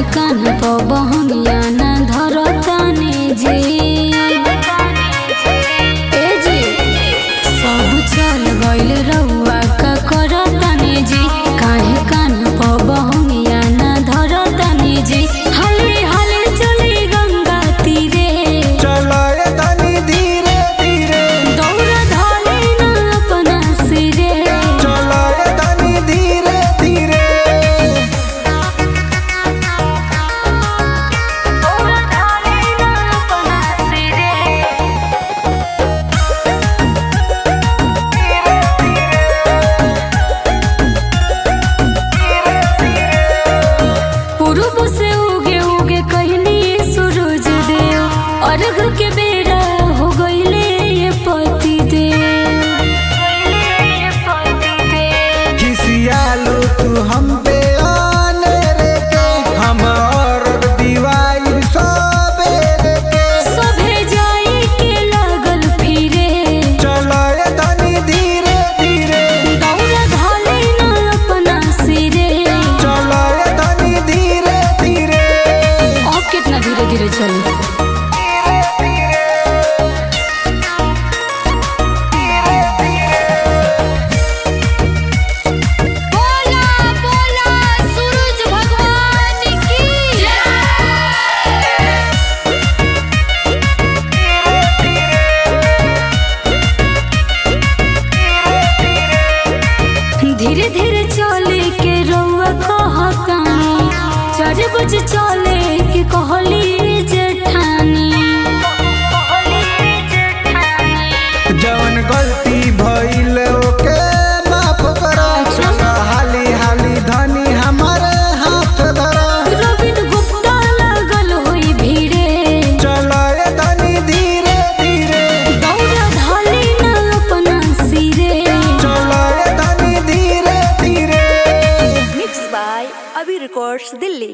कान पबहनिया न धरतानी जी ए जी सब चल गइल रउआ का करतानी जी काहे कान पबहनिया न धरतानी जी हाली हाली चली गंगा तीरे चलाए तनी धीरे धीरे दौड़ धले न अपना सिरे चलाए तनी धीरे धीरे दौड़ धले न अपना सिरे पूर्व से उगे उगे कहनी सूरज देव अर्घ के बेरा हो गईले ये पति देव खिसियालो तू हम पे आने रे के हम और दीवाई सबेरे के सभे जाई के लागल फिरे चलाए तनी धीरे धीरे दौड़ धले न अपना सिरे चलाए तनी धीरे धीरे अब कितना धीरे धीरे चली बोला बोला सूरज भगवान की धीरे धीरे चले के रउआ कहतानी चार बजे चले के कहली जेठानी जवन गलती भइल